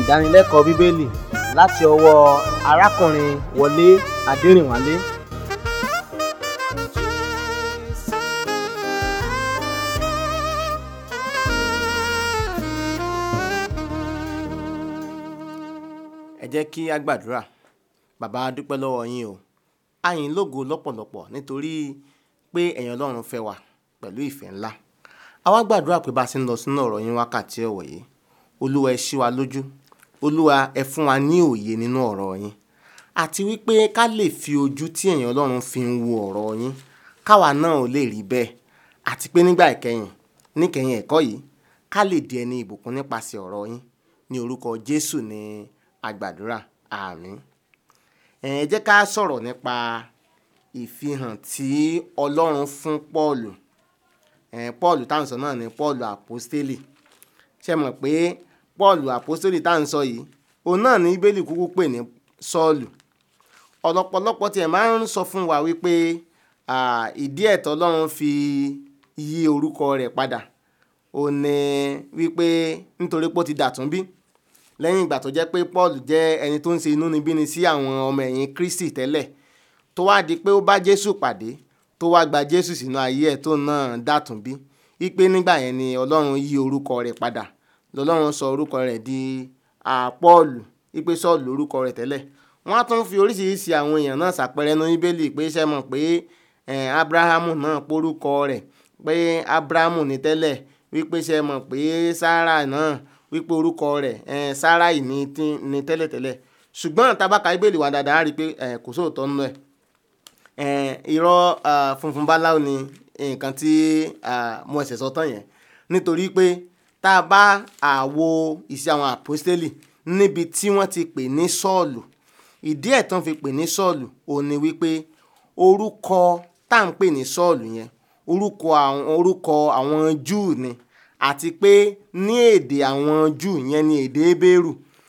ìdánilẹ́kọ̀ọ́ bíbélì láti ọwọ́ arákùnrin wọlé adẹrìnwálé ẹ jẹ́ kí a gbàdúrà bàbá a dúpẹ́ lọ́wọ́ yín o a yìn lógo lọ́pọ̀lọpọ̀ nítorí pé ẹ̀yin ọlọ́run fẹ́ wa pẹ̀lú ìfẹ́ ńlá a wá gbàdúrà pé bá a ti ń lọ sínú ọ̀rọ̀ yín wákàtí ọ̀wọ̀ yìí olúwa ẹ ṣí wa lójú olúwa ẹ fún wa ní òye nínú ọ̀rọ̀ yín àti wípé ká lè fi ojú tí ẹ̀yin ọlọ́run fi ń wo ọ̀rọ̀ yín káwa náà ò lè rí bẹ́ẹ̀ àti pé nígbà ìkẹyìn níkẹyìn ẹ̀kọ́ yìí ká lè di ẹni ìbùkún nípasẹ̀ ọ̀rọ̀ yín ní orúkọ jésù ní agbàdúrà àmín ẹ jẹ́ ká sọ̀rọ̀ nípa ìfihàn tí ọlọ́run fún pọ́ọ̀lù ẹ pọ́ọ̀lù táwọn sọ náà ni pọ́ọ̀lù àpọ́stélì ṣe mọ̀ pé pọ́ọ̀lù àpọ́stélì táwọn sọ yìí òun náà ní bíbélì kúkú pè ní sọ́ọ̀lù ọ̀lọ́pọ̀lọpọ̀ tiẹ̀ máa ń sọ fún wa wípé ìdí ẹ̀tọ́ ọlọ́run fi yí orúkọ rẹ̀ padà ó ní wípé nítorí pé ó ti dàtún bí lẹ́yìn ìgbà tó jẹ́ pé paul jẹ́ ẹni tó ń ṣe inúnibíni sí àwọn ọmọ ẹ̀yìn kristi tẹ́lẹ̀ tó wá di pé ó bá jésù pàdé tó wá gba jésù sínú ayé ẹ̀ tó náà dàtún bí wípé nígbà yẹn ni ọlọ́run yí orúkọ rẹ̀ padà lọ́lọ́run sọ orúkọ rẹ̀ di paul wípé sọ́ọ̀lù orúkọ rẹ̀ tẹ́lẹ̀ wọ́n á tún fi oríṣiríṣi àwọn èèyàn náà ṣàpẹẹrẹ ní bíbélì pé ṣe mọ̀ pé abrahamu náà porúkọ rẹ̀ pé abrahamu ní tẹ́lẹ̀ wípé ṣe mọ̀ pé sarah náà wípé orúkọ rẹ̀ sarai ní ní tẹ́lẹ̀tẹ́lẹ̀ ṣùgbọ́n tabaka ibèlì wà dáadáa rí i pé kò sóòótọ́ nínú ẹ̀ irọ́ funfun báláwo ni nǹkan tí mo ẹ̀sẹ̀ sọ tán yẹn nítorí pé tá a bá àwo ìṣe àwọn àpọ́stélì níbi tí wọ́n ti pè ní sọ́ọ̀lù ìdí ẹ̀ tán fi pè ní sọ́ọ̀lù ò ní wípé orúkọ tá à ń pè ní sọ́ọ̀lù yẹn orúkọ àwọn orúkọ àwọn júù ni àti pé ní èdè àwọn júù yẹn ní èdè ebéèrù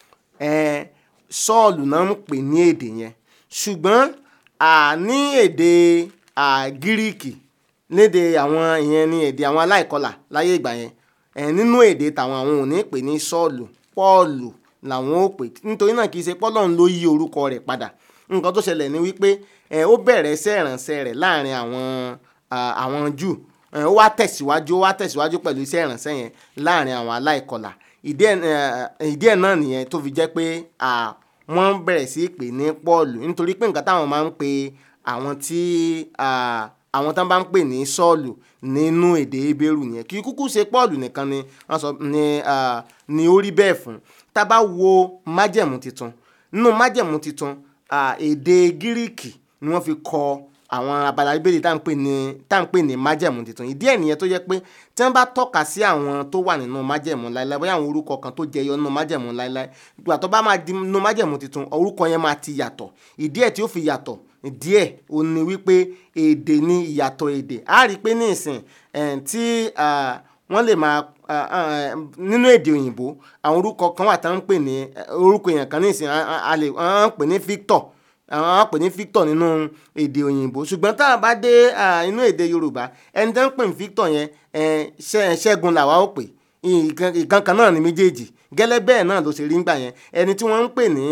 sọ́ọ̀lù náà ń pè ní èdè yẹn ṣùgbọ́n ní èdè gíríìkì lédè àwọn ìyẹn ní èdè àwọn aláìkọlà láyé ìgbà yẹn nínú èdè tàwọn àwọn ò ní pè ní sọ́ọ̀lù pọ́ọ̀lù làwọn ò pè nítorí náà kì í ṣe pọ́lọ́run ló yí orúkọ rẹ̀ padà nǹkan tó ṣẹlẹ̀ ni wípé ó bẹ̀rẹ̀ iṣẹ́ ìrànṣẹ́ rẹ̀ láàrin àwọn àwọn júù ó wá tẹ̀síwájú ó wá tẹ̀síwájú pẹ̀lú iṣẹ́ ìrànṣẹ́ yẹn láàrin àwọn aláìkọlà ìdí ẹ̀ náà nìyẹn tó fi jẹ́ pé wọ́n bẹ̀rẹ̀ sí í pè ní pọ́ọ̀lù nítorí pé nǹkan táwọn máa ń pe àwọn tí àwọn tán bá ń pè ní sọ́ọ̀lù nínú èdè ebéèrú yẹn kì í kúkú ṣe pọ́ọ̀lù nìkan ni wọ́n sọ ni ni ó rí bẹ́ẹ̀ fún tá a bá wo májẹ̀mú tuntun nínú májẹ̀mú tuntun èdè gíríìkì ni wọ́n fi kọ àwọn abala bíbélì tá à ń pè ní tá à ń pè ní májẹ̀mú tuntun ìdí ẹ̀ nìyẹn tó yẹ pé tí wọ́n bá tọ́ka sí àwọn tó wà nínú májẹ̀mú láéláé bóyá àwọn orúkọ kan tó jẹyọ nínú májẹ̀mú láéláé ìgbà tó bá máa di nínú májẹ̀mú tuntun orúkọ yẹn máa ti yàtọ̀ ìdí ẹ̀ tí ó fi yàtọ̀ díẹ̀ ó ní wípé èdè ní ìyàtọ̀ èdè á rí i pé ní ìsìn tí wọ́n lè máa nínú èdè òyìnbó àwọn orúkọ kan wà tá ń pè ní orúkọ èèyàn kan ní ìsìn a lè pè ní Victor àwọn á pè ní Victor nínú èdè òyìnbó ṣùgbọ́n tá a bá dé inú èdè Yorùbá ẹni tó ń pè ní Victor yẹn Ṣẹ́gun làwa ó pè ìkan kan náà ní méjèèjì gẹ́lẹ́ bẹ́ẹ̀ náà ló ṣe rí ńgbà yẹn ẹni tí wọ́n ń pè ní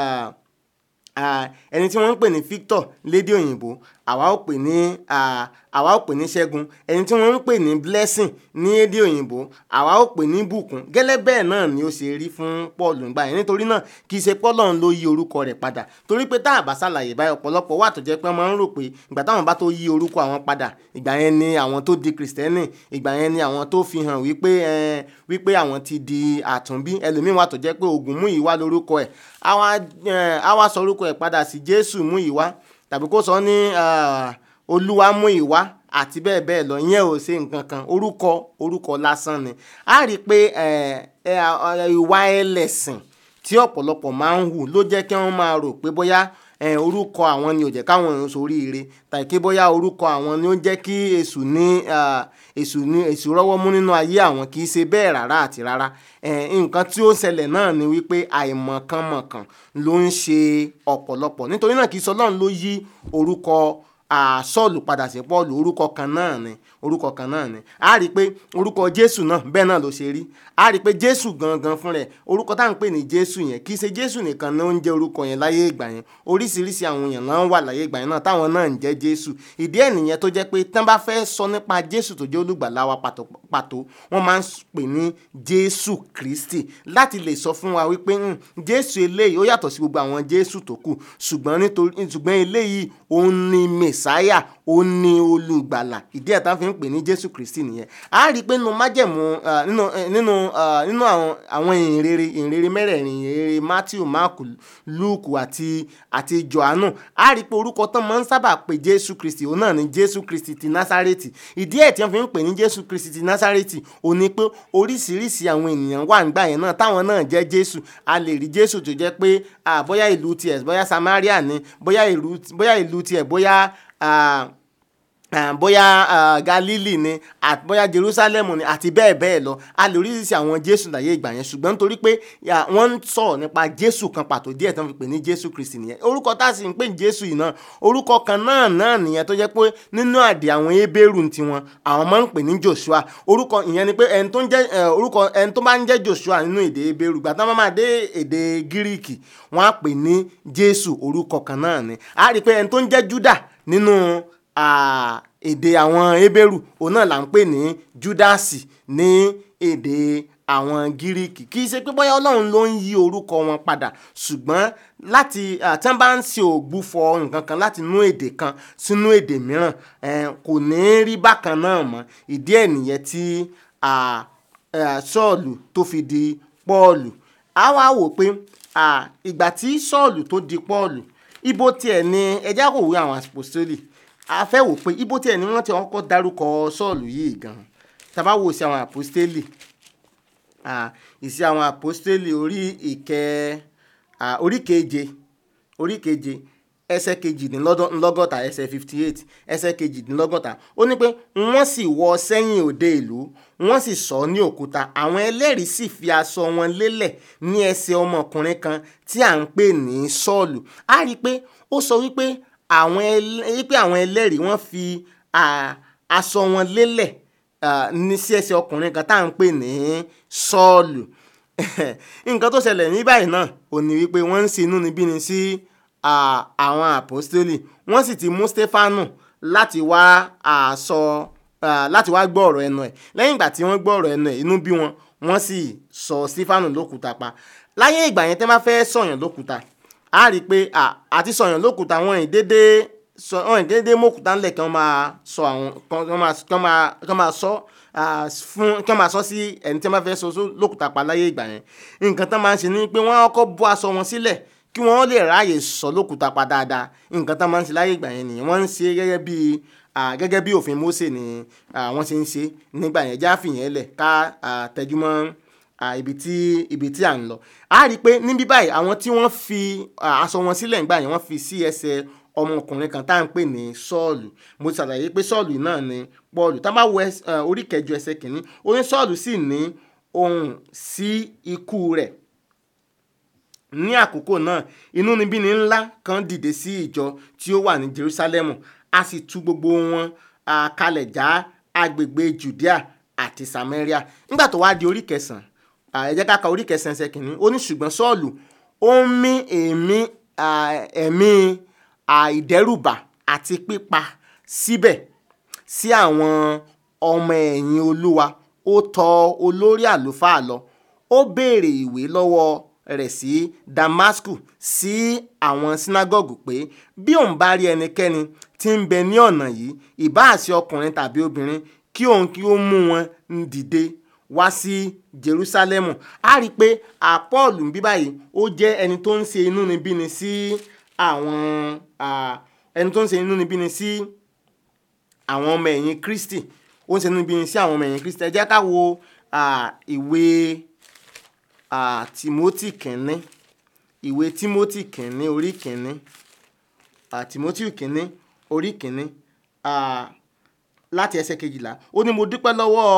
ẹni tí wọ́n ń pè ní Victor lédè òyìnbó àwa ó pè ní àwa ó pè ní Ṣẹ́gun ẹni tí wọ́n ń pè ní Blessing ní èdè òyìnbó àwa ó pè ní Bùkún gẹ́lẹ́ bẹ́ẹ̀ náà ni ó ṣe rí fún Paul ńgbà yẹn nítorí náà kì í ṣe pọ́lọ́n ló yí orúkọ rẹ̀ padà torí pé tá a bá ṣàlàyé báyìí ọ̀pọ̀lọpọ̀ wà tó jẹ́ pé wọ́n máa ń rò pé ìgbà táwọn bá tó yí orúkọ àwọn padà ìgbà yẹn ni àwọn tó di Kristẹni ìgbà yẹn ni àwọn tó fi hàn wípé wípé àwọn ti di àtúnbí ẹlòmíín wà tó jẹ́ pé Ògúnmúyìwá lórúkọ ẹ̀ àwa sọ orúkọ ẹ̀ padà sí Jésù Múyìwá tàbí kó sọ ní Olúwa Múyìwá àti bẹ́ẹ̀ bẹ́ẹ̀ lọ ìyẹn ò ṣe nǹkan kan orúkọ orúkọ lásán ni a rí i pé ìwà ẹlẹ́sìn tí ọ̀pọ̀lọpọ̀ máa ń hù ló jẹ́ kí wọ́n máa rò pé bóyá orúkọ àwọn ni ò jẹ́ káwọn èèyàn soríire tàbí kí bóyá orúkọ àwọn ni ó jẹ́ kí èṣù ní èṣù ní èṣù rọ́wọ́ mú nínú ayé àwọn kì í ṣe bẹ́ẹ̀ rárá àti rárá nǹkan tí ó ń ṣẹlẹ̀ náà ni wípé àìmọ̀kànmọ̀kàn ló ń ṣe ọ̀pọ̀lọpọ̀ nítorí náà kì í sọ Ọlọ́run ló yí orúkọ à, sọ́ọ̀lù padà sí pọ́ọ̀lù orúkọ kan náà ni orúkọ kan náà ni a rí i pé orúkọ jésù náà bẹ́ẹ̀ náà ló ṣe rí a rí i pé jésù gangan fún rẹ̀ orúkọ tá à ń pè ní jésù yẹn kì í ṣe jésù nìkan ló ń jẹ́ orúkọ yẹn láyé ìgbà yẹn oríṣiríṣi àwọn èèyàn náà wà láyé ìgbà yẹn náà táwọn náà ń jẹ́ jésù ìdí ẹ̀ nìyẹn tó jẹ́ pé tán bá fẹ́ sọ nípa jésù tó jẹ́ olùgbàlà wa pàtó pàtó wọ́n máa ń pè ní jésù kristi láti lè sọ fún wa wípé "Hmm, jésù eléyìí ó yàtọ̀ sí gbogbo àwọn jésù tó kù ṣùgbọ́n nítorí ṣùgbọ́n eléyìí òun ni mẹ̀sáyà òun ni olùgbàlà ìdí ẹ̀ tá fi ń pè ní jésù kristi nìyẹn a rí i pé nínú májẹ̀mú ah, nínú eh, nínú ah, nínú àwọn àwọn ìhìnrere ìhìnrere mẹ́rẹ̀ẹ̀rin ìhìnrere matthew mark luke àti àti johannu a rí i pé orúkọ tán máa ń sábà pè jésù kristi òun náà ni jésù kristi ti násárẹ́tì ìdí ẹ̀ tí wọ́n fi ń pè ní jésù kristi ti násárẹ́tì òun ni pé oríṣiríṣi àwọn ènìyàn wà nígbà yẹn náà táwọn náà jẹ́ jésù a lè rí jésù tó jẹ́ pé ah, bóyá ìlú tiẹ̀ bóyá samaria ni bóyá ìlú bóyá ìlú tiẹ̀ bóyá ah, ah, bóyá ah, galili ni àti bóyá jerusalem ni àti bẹ́ẹ̀ bẹ́ẹ̀ lọ a lè oríṣiríṣi àwọn jésù láyé ìgbà yẹn ṣùgbọ́n nítorí pé ya, wọ́n ń sọ̀rọ̀ nípa jésù kan pàtó díẹ̀ tó ń fi pè ní jésù kristi nìyẹn orúkọ tá a sì ń pè ní jésù yìí náà orúkọ kan náà náà nìyẹn tó jẹ́ pé nínú àdè àwọn ebéèrú tiwọn àwọn máa ń pè ní joshua orúkọ ìyẹn ni pé ẹni tó ń jẹ́ eh, orúkọ ẹni tó máa ń jẹ́ joshua nínú èdè ebéèrú gbàtà máa máa dé èdè gíríìkì wọ́n á pè ní jésù orúkọ kan náà ni a rí i pé ẹni tó ń jẹ́ juda nínú ah, èdè àwọn ebéèrú òun náà là ń pè ní júdásì ní èdè àwọn gíríkì kì í ṣe pé bóyá ọlọ́run ló ń yí orúkọ wọn padà ṣùgbọ́n láti ah, tí wọ́n bá ń ṣe ògbúfọ̀ nǹkan kan láti inú èdè kan sínú èdè mìíràn eh, kò ní rí bákan náà mọ́ ìdí ẹ̀ nìyẹn tí ah, eh, sọ́ọ̀lù tó fi di pọ́ọ̀lù a wá wò pé ah, ìgbà tí sọ́ọ̀lù tó di pọ́ọ̀lù ibo tiẹ̀ ni ẹjẹ́ kò wí àwọn apostoli a fẹ́ wò pé ibo tiẹ̀ ni wọ́n ti kọ́kọ́ dárúkọ sọ́ọ̀lù yìí gan tá a bá wò sí àwọn apostoli ah, ìsí àwọn apostoli orí ìkẹ ah, orí keje orí keje ẹsẹ̀ kejìdínlọ́gọ́ta ẹsẹ̀ fifty eight ẹsẹ̀ kejìdínlọ́gọ́ta ó ní pé wọ́n sì wọ sẹ́yìn òde ìlú wọ́n sì sọ ní òkúta àwọn ẹlẹ́rìí sì fi aṣọ wọn lélẹ̀ ní ẹsẹ̀ ọmọkùnrin kan tí à ń pè ní sọ́ọ̀lù a rí i pé ó sọ wípé àwọn ẹlẹ́- wípé àwọn ẹlẹ́rìí wọ́n fi ah, aṣọ wọn lélẹ̀ ah, ní sí ẹsẹ̀ ọkùnrin kan tá à ń pè ní sọ́ọ̀lù nǹkan tó ṣẹlẹ̀ ní báyìí náà ò ní wípé wọ́n ń ṣe inúnibíni sí ah, àwọn àpọ́stélì wọ́n sì ti mú stefanu láti wá ah, sọ ah, láti wá gbọ́ ọ̀rọ̀ ẹnu ẹ̀ lẹ́yìn ìgbà tí wọ́n gbọ́ ọ̀rọ̀ ẹnu ẹ̀ inú bí wọn wọ́n sì sọ stefanu lókùúta pa láyé ìgbà yẹn tẹ́ bá fẹ́ sọ̀yàn lókùúta a rí i pé ah, àti sọ̀yàn lókùúta wọn ì dédé sọ wọn ì dédé mọ́kùúta ńlẹ̀ kí wọ́n máa sọ àwọn kí wọ́n máa kí wọ́n máa kí wọ́n máa sọ ah, fún kí wọ́n máa sọ sí ẹni tí wọ́n bá fẹ́ sọ só- lókùúta pa láyé ìgbà yẹn nǹkan tán máa ń ṣe ni pé wọ́n á kọ́kọ́ bọ́ aṣọ wọn sílẹ̀ kí wọ́n lè ráàyè sọ lókùúta pa dáadáa nǹkan tán máa ń ṣe láyé ìgbà yẹn nìyẹn wọ́n ń ṣe gẹ́gẹ́ bí ah, gẹ́gẹ́ bí òfin Mósè ni ah, wọ́n ṣe ń ṣe nígbà yẹn já fìyẹn lẹ̀ ká ah, tẹjúmọ́ ah, ibi tí ibi tí à ń lọ a rí i pé níbí báyìí àwọn tí wọ́n fi ah, aṣọ wọn sílẹ̀ nígbà yẹn wọ́n fi sí ẹsẹ̀ ọmọkùnrin kan tá à ń pè ní sọ́ọ̀lù mo ti ṣàlàyé pé sọ́ọ̀lù yìí náà ni pọ́ọ̀lù tá a bá wo ẹs- eh, orí kẹjọ ẹsẹ̀ kìíní ó ní sọ́ọ̀lù sì ní ohùn sí ikú rẹ̀ ní àkókò náà inúnibíni ńlá kan dìde sí ìjọ tí ó wà ní Jerusalem a sì tú gbogbo wọn ah, kalẹ̀ já agbègbè Judea àti Samaria nígbà tó wá di orí kẹsàn-án ah, ẹ jẹ́ ká ka orí kẹsàn-án ẹsẹ̀ kìíní ó ní ṣùgbọ́n Sọ́ọ̀lù ó ń mí èémí ah, ẹ̀mí àìdẹ́rùbà àti pípa síbẹ̀ sí àwọn ọmọ ẹ̀yìn olúwa ó tọ olórí àlùfáà lọ ó béèrè ìwé lọ́wọ́ rẹ̀ sí damasku sí àwọn sínágọ́gù pé bí òun bá rí ẹnikẹ́ni tí ń bẹ ní ọ̀nà yìí ìbáà sí ọkùnrin tàbí obìnrin kí òun kí ó mú wọn ń dìde wá sí jerusalemu a rí i pé àpọ́ọ̀lù ń bí báyìí ó jẹ́ ẹni tó ń ṣe inúnibíni sí àwọn ah, ẹni tó ń ṣe inúnibíni sí àwọn ọmọ ẹ̀yìn kristi ó ń ṣe inúnibíni sí àwọn ọmọ ẹ̀yìn kristi ẹ jẹ́ ká wo ah, ìwé ah, timothy kìnní ìwé timothy kìnní orí kìnní ah, timothy kìnní orí kìnní ah, láti ẹsẹ̀ kejìlá ó ní mo dúpẹ́ lọ́wọ́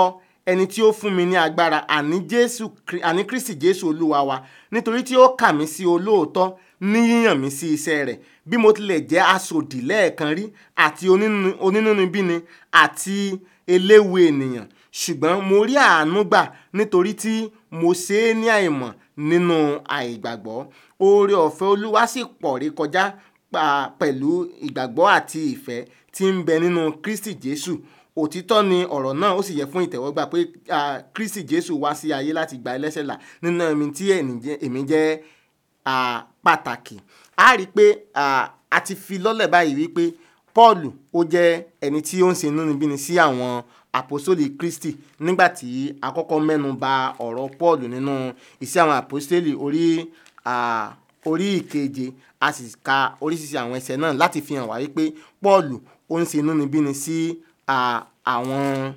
ẹni tí ó fún mi ní agbára àní jésù Kri- àní kristi jésù olúwa wa nítorí tí ó kà mí sí olóòótọ́ ní yíyàn mí sí iṣẹ́ rẹ̀ bí mo tilẹ̀ jẹ́ aṣòdì lẹ́ẹ̀kan rí àti onínú- onínúnibíni àti eléwu ènìyàn ṣùgbọ́n mo rí àánú gbà nítorí tí mo ṣe é ní àìmọ̀ nínú àìgbàgbọ́ oore ọ̀fẹ́ olúwa sì pọ̀ rí kọjá pa- pẹ̀lú ìgbàgbọ́ àti ìfẹ́ tí ń bẹ nínú kristi jésù òtítọ́ ni ọ̀rọ̀ náà ó sì yẹ fún ìtẹ̀wọ́gbà pé ah, kristi jésù wá sí ayé láti gba ẹlẹ́ṣẹ̀ là nínú ẹ̀mí tí ẹ̀ní jẹ́- èmi jẹ́ ah, pàtàkì a rí i pé ah, a ti fi lọ́lẹ̀ báyìí wípé paul ó jẹ́ ẹni tí ó ń ṣe inúnibíni sí àwọn àpòsólì kristi nígbà tí a kọ́kọ́ mẹ́nu ba ọ̀rọ̀ paul nínú iṣẹ́ àwọn àpòsólì orí ah, orí ìkeje a sì ka oríṣiríṣi àwọn ẹsẹ̀ náà láti fi hàn wá wípé paul ó ń ṣe inúnibíni sí ah, àwọn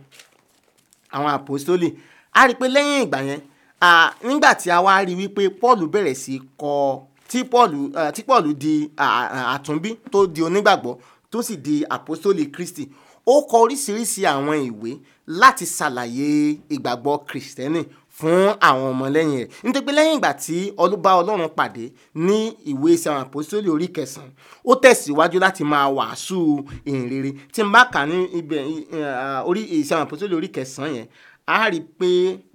àwọn àpòstólì a rí i pé lẹ́yìn ìgbà yẹn à, nígbà tí a wá rí i wípé paul bẹ̀rẹ̀ sí í kọ tí paul à, tí paul di à, à, àtúnbí tó di onígbàgbọ́ tó sì di àpòstólì kristi ó kọ oríṣiríṣi àwọn ìwé láti ṣàlàyé ìgbàgbọ́ kristẹni fún àwọn ọmọlẹ́yìn rẹ̀ nítorí pé lẹ́yìn ìgbà tí ọlọ́ba ọlọ́run pàdé ní ìwé iṣẹ́ àwọn àpòstólì orí kẹsàn-án ó tẹ̀síwájú láti máa wàásù ìhìnrere tí n bá kà ní ibẹ̀ eh, orí iṣẹ́ àwọn àpòstólì orí kẹsàn-án yẹn a rí i pé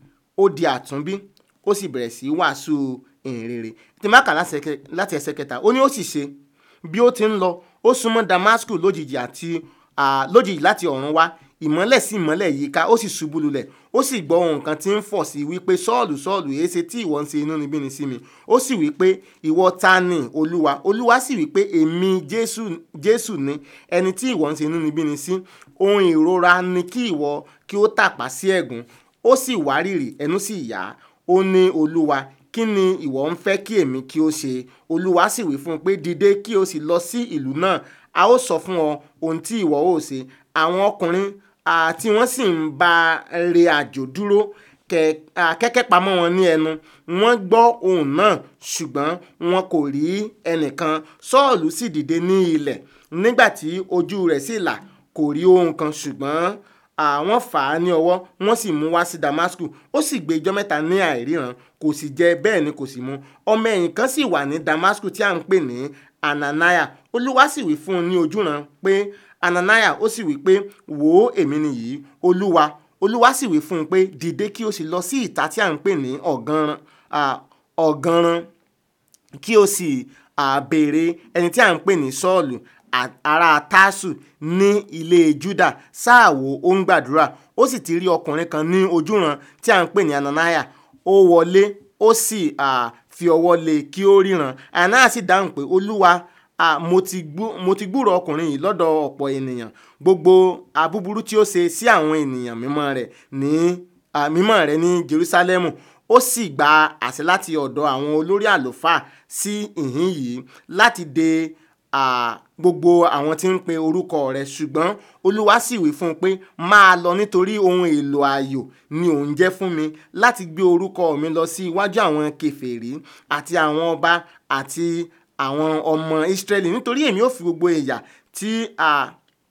ó di àtúnbí ó sì bẹ̀rẹ̀ sí í wàásù ìhìnrere tí n bá kà láti ẹsẹ̀- láti ẹsẹ̀ kẹta ó ní ó sì ṣe bí ó ti ń lọ ó súnmọ́ damascus lójijì àti ah, lójijì láti ọ̀run wá ìmọ́lẹ̀ sí ìmọ́lẹ̀ yíká ó sì ṣubú lulẹ̀ ó sì gbọ́ ohun kan tí ń fọ̀ sí wípé sọ́ọ̀lù sọ́ọ̀lù èéṣe tí ìwọ ń ṣe inúnibíni sí mi ó sì wípé ìwọ ta ni olúwa olúwa sì wípé èmi jésù jésù ni ẹni tí ìwọ ń ṣe inúnibíni sí ohun ìrora ni kí ìwọ kí ó tàpá sí ẹ̀gún ó sì wárìrì ẹnu sì yá ó ní olúwa kí ni ìwọ ń fẹ́ kí èmi kí ó ṣe olúwa sì wí fún un pé dìde kí o sì lọ sí ìlú náà a ó sọ fún ọ ohun tí ìwọ ó ṣe àwọn ọkùnrin àti wọ́n sì ń bá re àjò dúró kẹ- à, kẹ́kẹ́ pamọ́ wọn ní ẹnu wọ́n gbọ́ ohùn náà ṣùgbọ́n wọn kò rí ẹnìkan sọ́ọ̀lù sì dìde ní ilẹ̀ nígbà tí ojú rẹ̀ sì là kò rí ohun kan ṣùgbọ́n àwọn fà á ní ọwọ́ wọ́n sì mú wá sí damascus ó sì gbé ijọ́ mẹ́ta ní àìríran kò sì jẹ bẹ́ẹ̀ ni kò sì mu ọmọ ẹ̀yìn kan sì wà ní damascus tí à ń pè ní ananaya olúwa sì wí fún un ní ojúran pé ananaya ó sì wí pé wò ó èmi nìyí olúwa olúwa sì wí fún un pé dìde kí o sì lọ sí ìta tí à ń pè ní ọ̀gánran ah, ọ̀gánran kí o sì à, béèrè ẹni tí à ń pè ní sọ́ọ̀lù à- ará tásù ní ilé juda sáàwó ó ń gbàdúrà ó sì ti rí ọkùnrin kan ní ojúran tí à ń pè ní ananaya ó wọlé ó sì à, fi ọwọ́ lé e kí ó ríran ananaya sì dáhùn pé olúwa à, mo ti gbú- mo ti gbúrò ọkùnrin yìí lọ́dọ̀ ọ̀pọ̀ ènìyàn gbogbo àbúburú tí ó ṣe sí àwọn ènìyàn mímọ́ rẹ̀ ní à, mímọ́ rẹ̀ ní jerusalemu ó sì gba àṣẹ láti ọ̀dọ̀ àwọn olórí àlùfáà sí ìhín yìí láti de à, gbogbo àwọn tí ń pe orúkọ rẹ̀ ṣùgbọ́n olúwa sì wí fún un pé máa lọ nítorí ohun èlò ayò ni òun jẹ́ fún mi láti gbé orúkọ mi lọ sí iwájú àwọn kèfèrí àti àwọn ọba àti àwọn ọmọ Ísírẹ́lì nítorí èmi ò fi gbogbo ẹ̀yà tí a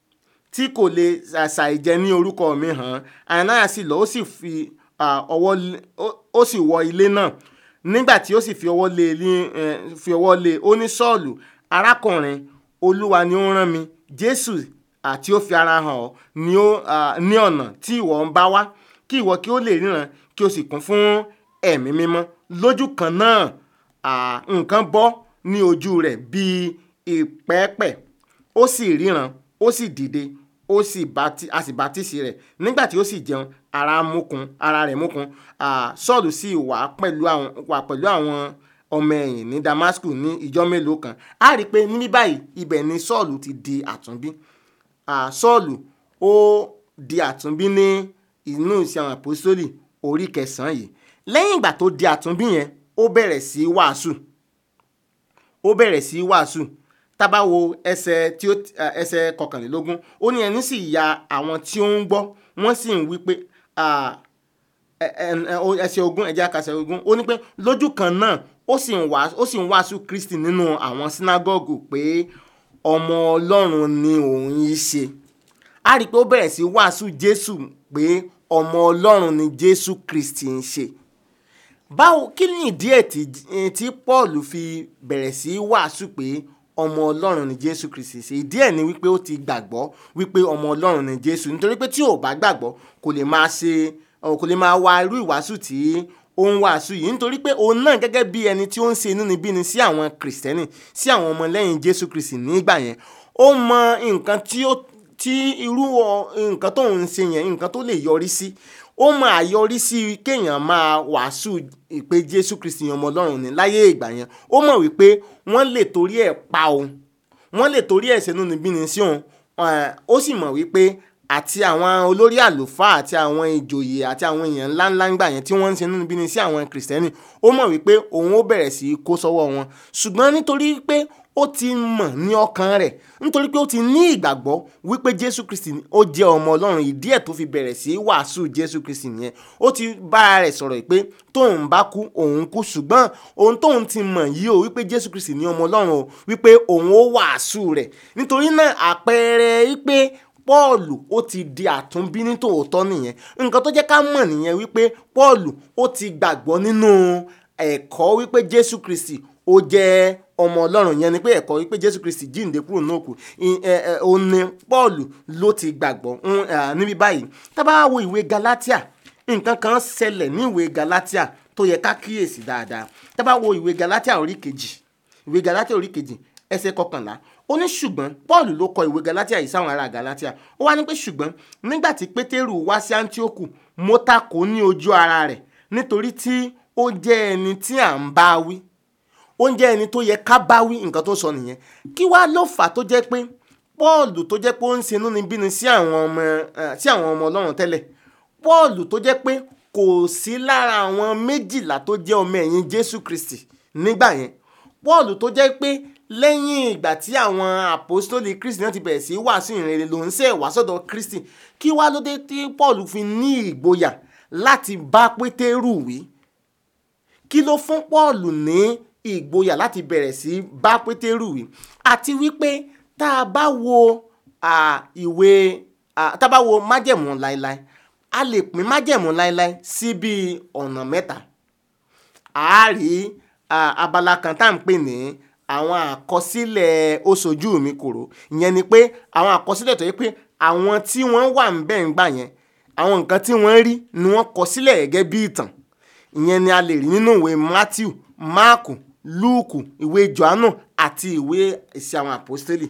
tí kò lè ṣàìjẹ ní orúkọ mi hàn ananias sì lọ ó sì fi à, ọwọ́ lé- ó- ó sì wọ ilé náà nígbà tí ó sì fi ọwọ́ lé e ní eh, fi ọwọ́ lé e, ó ní sọ́ọ̀lù arákùnrin olúwa ni ó rán mi jésù àti ó fi ara hàn ọ́ ní ó à, ní ọ̀nà tí ìwọ ń bá wá kí ìwọ kí ó lè ríran kí o sì kún fún ẹ̀mí mímọ́ lójú kan náà à, nǹkan bọ́ ní ojú rẹ̀ bíi ìpẹ́pẹ́ ó sì ríran ó sì dìde ó sì bati a sì bátísì rẹ̀ nígbà tí ó sì jẹun ara múkun ara rẹ̀ múkun ah, sọ́ọ̀lù sì wà pẹ̀lú àwọn wà pẹ̀lú àwọn ọmọ ẹ̀yìn ní damascus ní ìjọ mélòó kan a rí i pé ní báyìí ibẹ̀ ni sọ́ọ̀lù ti di àtúnbí Ah, sọ́ọ̀lù ó di àtúnbí ní inú ìṣe àwọn àpòsítélì orí kẹsàn-án yìí lẹ́yìn ìgbà tó di àtúnbí yẹn ó bẹ̀rẹ̀ sí í wàásù ó bẹ̀rẹ̀ sí í wàásù tábà wo ẹsẹ̀ tí ó eh, ẹsẹ̀ kọkànlélógún ó ní ẹni sì ya àwọn tí ó ń gbọ́ wọ́n sì ń wí pé ah, ẹ- ẹ- ẹ- o- ẹsẹ̀ ogún ẹ̀jẹ̀ àkàṣẹ ogún ó ní pé lójú kan náà ó sì ń wàásù ó sì ń wàásù Kristi nínú àwọn sínágọ́gù pé ọmọ Ọlọ́run ni òun yìí ṣe a rí i pé ó bẹ̀rẹ̀ sí wàásù Jésù pé ọmọ ọlọ́run ni jésù kristi ń ṣe báwo kí ni ìdí ẹ̀ tí eh, tí paul fi bẹ̀rẹ̀ sí í wàásù pé ọmọ ọlọ́run ni jésù kristi ṣe ìdí ẹ̀ ni wípé ó ti gbàgbọ́ wípé ọmọ ọlọ́run ni jésù nítorí pé tí ò bá gbàgbọ́ kò lè máa ṣe ọ, kò lè máa wá irú ìwàásù tí ó ń wàásù yìí nítorí pé òun náà gẹ́gẹ́ bí ẹni tí ó ń ṣe inúnibíni sí àwọn kìrìsìtẹ́nì sí àwọn ọmọlẹ́yìn jésù kristi nígbà yẹn ó mọ nǹkan tí ó tí irú ọ- nǹkan tó ń ṣe yẹn nǹkan tó lè yọrí sí ó mọ àyọrísí kéèyàn máa wàásù pé jésù kristi ni ọmọ ọlọ́run ní láyé ìgbà yẹn ó mọ̀ wípé wọ́n lè torí ẹ̀ pa òun wọ́n lè torí ẹ̀ ṣẹ́nu níbí ni sí òun eh, ó sì mọ̀ wípé àti àwọn olórí àlùfáà àti àwọn ìjòyè àti àwọn èèyàn ńláńlá ńgbà yẹn tí wọ́n ń ṣe nínú bíni sí àwọn kìrìsìtẹ́nì ó mọ̀ wípé òun ó bẹ̀rẹ̀ sí í kó sọ́wọ́ wọn ṣùgbọ́n nítorí pé ó ti mọ̀ ní ọkàn rẹ̀ nítorí pé ó ti ní ìgbàgbọ́ wípé jésù kristi ó jẹ́ ọmọ ọlọ́run ìdí ẹ̀ tó fi bẹ̀rẹ̀ sí í wàásù jésù kristi nìyẹn ó ti bára rẹ̀ sọ̀rọ̀ pé tóun bá kú òun kú ṣùgbọ́n ohun tóun ti mọ̀ yìí o wípé jésù kristi ní ọmọ ọlọ́run o wípé òun ó wàásù rẹ̀ nítorí náà àpẹẹrẹ wípé pọ́ọ̀lù ó ti di àtúnbí ní tòótọ́ nìyẹn nǹkan tó jẹ́ ká mọ̀ nìyẹn wípé pọ́ọ̀lù ó ti gbàgbọ́ nínú ẹ̀kọ́ wípé jésù kristi ó jẹ́ ọmọ ọlọ́run yẹn ni pé ẹ̀kọ́ wípé jésù kristi jíǹde kúrò náà kù ì- ẹ- ẹ, òun ni pọ́ọ̀lù ló ti gbàgbọ́ ń, à, níbi báyìí tá bá wo ìwé galatia nǹkan kan ṣẹlẹ̀ ní ìwé galatia tó yẹ ká kíyèsí dáadáa tá bá wo ìwé galatia orí kejì ìwé galatia orí kejì ẹsẹ̀ kọkànlá ó ní ṣùgbọ́n paul ló kọ ìwé galatia yìí sáwọn ará galatia ó wá ní pé ṣùgbọ́n nígbà tí pétérù wá sí antioku mo takò ní ojú ara rẹ̀ nítorí tí ó jẹ́ ẹni tí à ń bá wí ó ń jẹ́ ẹni tó yẹ ká bá wí nǹkan tó sọ nìyẹn kí wá ló fà á tó jẹ́ pé paul tó jẹ́ pé ó ń ṣe inúnibíni sí àwọn ọmọ eh, sí àwọn ọmọ ọlọ́run tẹ́lẹ̀ paul tó jẹ́ pé kò sí lára àwọn méjìlá tó jẹ́ ọmọ ẹ̀yìn jésù kristi nígbà yẹn paul tó jẹ́ pé lẹ́yìn ìgbà tí àwọn àpòstólì kristi náà ti bẹ̀rẹ̀ sí í wàásù ìrere ló ń ṣe ìwàsọ̀dọ̀ kristi kí wá ló dé tí paul fi ní ìgboyà láti bá pétérù wí kí ló fún paul ní ìgboyà láti bẹ̀rẹ̀ sí bá pétérù wí àti wípé tá a bá wo à, ìwé à, tá a bá wo májẹ̀mú láéláé a lè pín májẹ̀mú láéláé sí bíi ọ̀nà mẹ́ta a rí à, abala kan tá à ń pè ní àwọn àkọsílẹ̀ oṣojú mi kòrò ìyẹn ni pé àwọn àkọsílẹ̀ tó yẹ pé àwọn tí wọ́n wà ń bẹ̀ ń gbà yẹn àwọn nǹkan tí wọ́n rí ni wọ́n kọ sílẹ̀ gẹ́gẹ́ bí ìtàn ìyẹn ni a lè rí nínú ìwé matthew mark luke ìwé johannu àti ìwé ìṣe àwọn àpọ́stélì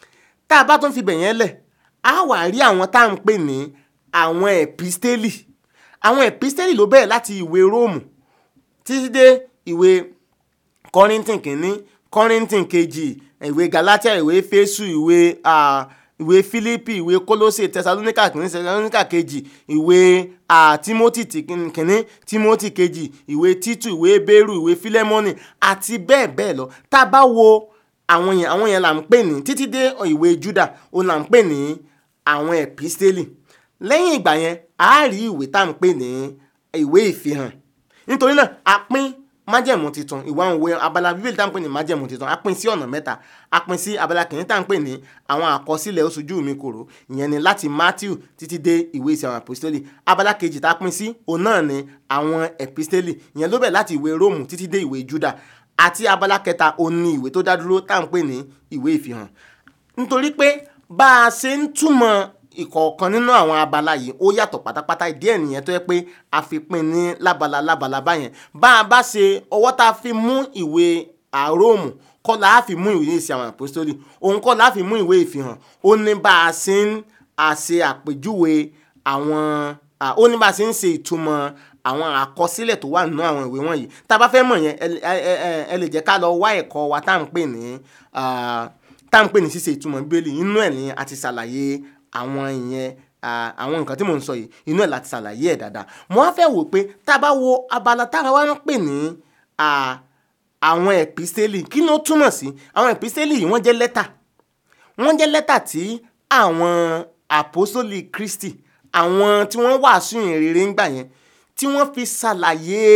tá a bá tún fi bẹ̀yẹn lẹ̀ á wà rí àwọn tá à ń pè ní àwọn ẹ̀pístélì àwọn ẹ̀pístélì ló bẹ̀rẹ̀ láti ìwé róòmù títí dé ìwé kọ́ríntìn kìíní kọ́ríntìn kejì ìwé galatia ìwé fésù ìwé ah, ìwé fílípì ìwé kólósè tẹsalóníkà kìíní tẹsalóníkà kejì ìwé ah, timothy ti kìíní timothy kejì ìwé títù ìwé bẹ́rù ìwé fílẹ́mọ́nì àti bẹ́ẹ̀ bẹ́ẹ̀ lọ tá a bá wo àwọn yẹn àwọn yẹn là ń pè ní títí dé ìwé juda òun là ń pè ní àwọn ẹ̀pístélì lẹ́yìn ìgbà yẹn a rí ìwé tá à ń pè ní ìwé ìfihàn nítorí náà a pín májẹ̀mú titun ìwà òwe abala bíbélì tá à ń pè ní májẹ̀mú titun a pín sí ọ̀nà mẹ́ta a pín sí abala kìíní tá à ń pè ní àwọn àkọsílẹ̀ oṣojú mi kòrò ìyẹn ni láti matthew títí dé ìwé ìsìn àwọn àpòstélì abala kejì tá a pín sí òun náà ni àwọn ẹ̀pístélì ìyẹn ló bẹ̀ láti ìwé róòmù títí dé ìwé júdà àti abala kẹta òun ni ìwé tó dá dúró tá à ń pè ní ìwé ìfihàn nítorí pé bá a ṣe ń túmọ̀ ìkọ̀ọ̀kan nínú àwọn abala yìí ó yàtọ̀ pátápátá ìdí ẹ̀ nìyẹn tó yẹ pé a fi pín ní lábala lábala báyẹn bá a bá ṣe ọwọ́ tá a fi mú ìwé àróòmù kọ́ la á fi mú ìwé ìsìn àwọn àpòstólì òun kọ́ la á fi mú ìwé ìfihàn ó ní bá a ṣe ń àṣe àpèjúwe àwọn à, ó ní bá a ṣe ń ṣe ìtumọ̀ àwọn àkọsílẹ̀ tó wà nínú àwọn ìwé wọ̀nyí tá a bá fẹ́ mọ̀ yẹn ẹ ẹ ẹ ẹ lè jẹ́ ká lọ wá ẹ̀kọ́ wa tá à ń pè ní ah, tá à ń pè ní ṣíṣe ìtumọ̀ bíbélì inú ẹ̀ ní a ti ṣàlàyé àwọn ìyẹn ah, àwọn nǹkan tí mò ń sọ yìí inú ẹ̀ láti ṣàlàyé ẹ̀ dáadáa mo wá fẹ́ wò pé tá a bá wo abala tá a wá ń pè ní ah, àwọn ẹ̀písítélì kí ni ó túmọ̀ sí àwọn ẹ̀písítélì yìí wọ́n jẹ́ lẹ́tà wọ́n jẹ́ lẹ́tà tí àwọn àpòsólì kristi àwọn tí wọ́n wàásù ìrere ń gbà yẹn tí wọ́n fi ṣàlàyé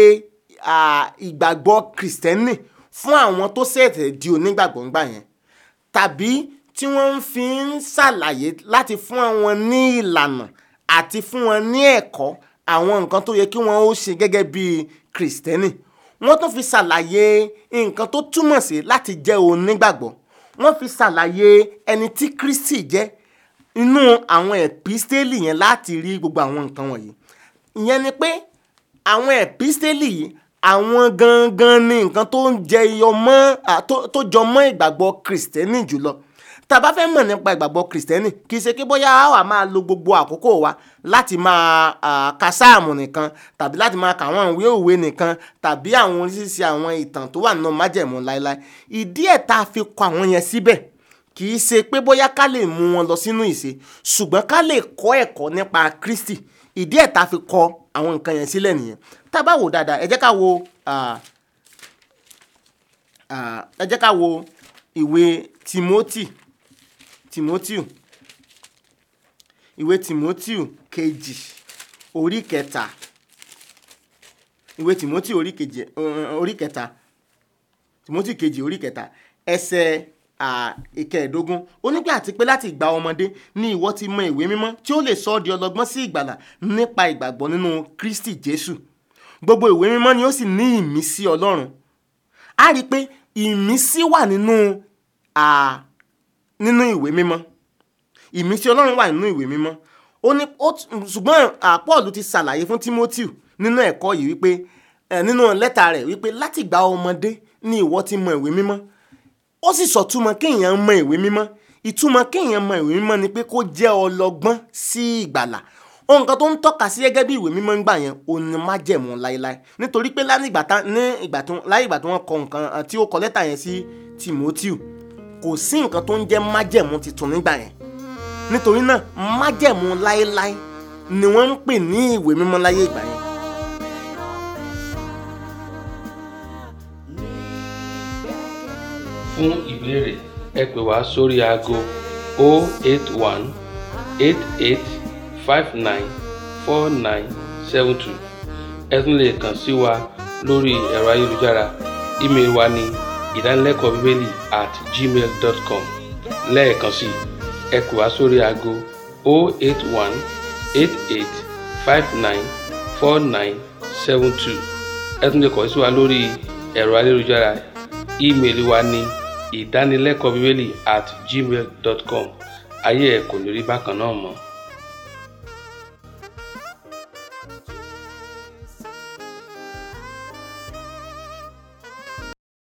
ah, ìgbàgbọ́ kìrìsìtẹ́nì fún àwọn tó ṣẹ̀ṣẹ̀ di onígbàgbọ́ ń gbà yẹn tàbí tí wọ́n ń fi ń ṣàlàyé láti fún àwọn ní ìlànà àti fún wọn ní ẹ̀kọ́ àwọn nǹkan tó yẹ kí wọ́n ó ṣe gẹ́gẹ́ bí kìrìsìtẹ́nì wọ́n tún fi ṣàlàyé nǹkan tó túmọ̀ sí láti jẹ́ onígbàgbọ́ wọ́n fi ṣàlàyé ẹni tí kristi jẹ́ inú àwọn ẹ̀písítélì yẹn láti rí gbogbo àwọn nǹkan wọ̀nyí ìyẹn ni pé àwọn ẹ̀písítélì yìí àwọn gangan ni nǹkan tó ń jẹyọ mọ́ à, tó- tó jọ mọ́ ìgbàgbọ́ kìrìsìtẹ́nì jùlọ tá a bá fẹ́ mọ̀ nípa ìgbàgbọ́ kìrìsìtẹ́nì kì í ṣe pé bóyá a wà máa lo gbogbo àkókò wa láti máa à, ka sáàmù nìkan tàbí láti máa kà àwọn ìwé òwe nìkan tàbí àwọn oríṣiríṣi àwọn ìtàn tó wà nínú májẹ̀mú láéláé ìdí ẹ̀ tá a fi kọ àwọn yẹn síbẹ̀ kì í ṣe pé bóyá ká lè mú wọn lọ sínú ìṣe ṣùgbọ́n ká lè kọ́ ẹ̀kọ́ nípa kristi ìdí ẹ̀ tá a fi kọ àwọn nǹkan yẹn sílẹ̀ nìyẹn tá a bá wò dáadáa ẹ jẹ́ ká wo ah, ah, ẹ jẹ́ ká wo ìwé timothy timothy ìwé timothy kejì orí kẹta ìwé timothy orí kejì eh, orí kẹta timothy kejì orí kẹta ẹsẹ̀ à, ìkẹẹ̀ẹ́dógún ó ní pé àti pé láti ìgbà ọmọdé ni ìwọ ti mọ ìwé mímọ́ tí ó lè sọ ọ́ di ọlọ́gbọ́n sí ìgbàlà nípa ìgbàgbọ́ nínú kristi jésù gbogbo ìwé mímọ́ ni ó sì ní ìmísí ọlọ́run a rí i pé ìmísí wà nínú à, nínú ìwé mímọ́ ìmísí ọlọ́run wà nínú ìwé mímọ́ ó ní ó t- ṣùgbọ́n à, Paul ti ṣàlàyé fún Timothy nínú ẹ̀kọ́ yìí wípé ẹ̀ nínú lẹ́tà rẹ̀ wípé láti ìgbà ọmọdé ni ìwọ ti mọ ìwé mímọ́ ó sì sọ̀túmọ̀ kéèyàn mọ ìwé mímọ́ ìtumọ̀ kéèyàn mọ ìwé mímọ́ ni pé kó jẹ́ ọlọ́gbọ́n sí ìgbàlà ohun kan tó ń tọ́ka sí gẹ́gẹ́ bí ìwé mímọ́ ń gbà yẹn òun ni májẹ̀mú láéláé nítorí pé láì ìgbà tá- ní ìgbà tó láì ìgbà tó wọ́n kọ nǹkan eh, tí ó kọ lẹ́tà yẹn sí Timothy kò sí nǹkan tó ń jẹ́ májẹ̀mú tuntun nígbà yẹn nítorí náà májẹ̀mú láéláé ni wọ́n ń pè ní ìwé mímọ́ láyé ìgbà yẹn fún ìbéèrè ẹ pè wá sórí aago 081 88 59 4972 ẹ tún lè kàn sí wa lórí ẹ̀rọ ayélujára ímeèlì wa ní ìdánilẹ́kọ̀ọ́ bíbélì at gmail dot com lẹ́ẹ̀kan sí ẹ pè wá sórí aago 081 88 59 4972 ẹ tún lè kàn sí wa lórí ẹ̀rọ ayélujára ímeèlì wa ní ìdánilẹ́kọ̀ọ́ bíbélì at gmail dot com ayé ẹ̀ kò ní rí bákan náà mọ́.